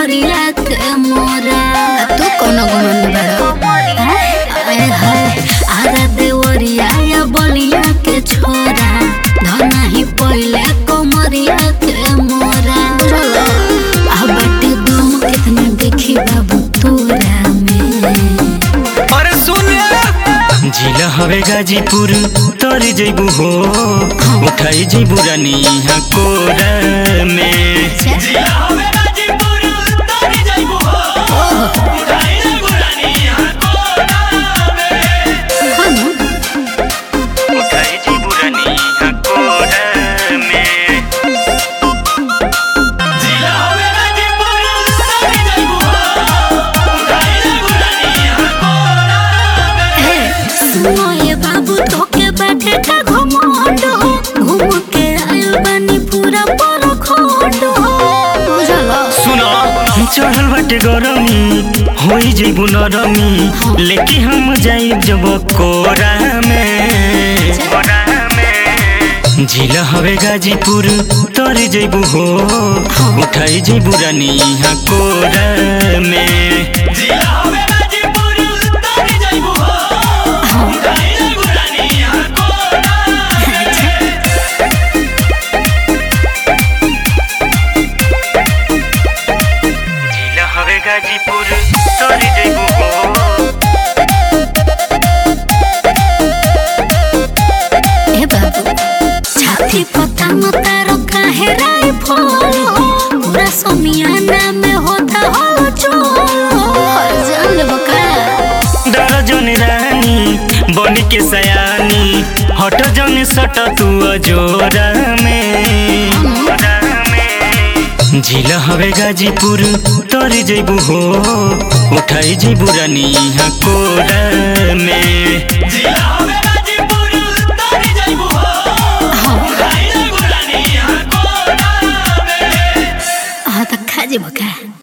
कमरिया के मोरा तू कोनो गुमान बड़ा आए हाय आरा देवरिया या बलिया के छोरा धना ही पहिले कमरिया के मोरा आ बाटे दम कितना देखी बाबू तोरा में अरे सुन जिला हवे गाजीपुर तर जैबू हो उठाई जैबू रानी यहाँ कोरा में हाँ उठाई जैबू रानी यहाँ कोरा में सुनो ये बाबू तोके बैठे का घुमांड हो घूम के आयल बनी पूरा पर खोंड हो बुझला सुनो चढ़ल बाटे गरमी होई जैबू नरमी लेके हम जाई जब कोरा में कोरा में जिला हवे गाजीपुर तर जैबू हो उठाई जैबू रानी यहाँ कोरा में जिला हवे गाजीपुर तर जैबू हो ए बाबू छाती पता न तारो काहे राई फल हो पूरा समियाना में होता हो चोल हर जान बका डर जन रानी बन के सयानी हट जन सट तू अजोरा में झील हवे गाजीपुर तर जैबू हो उठाई जैबू रानी यहाँ कोरा में हाँ तो खा जे बका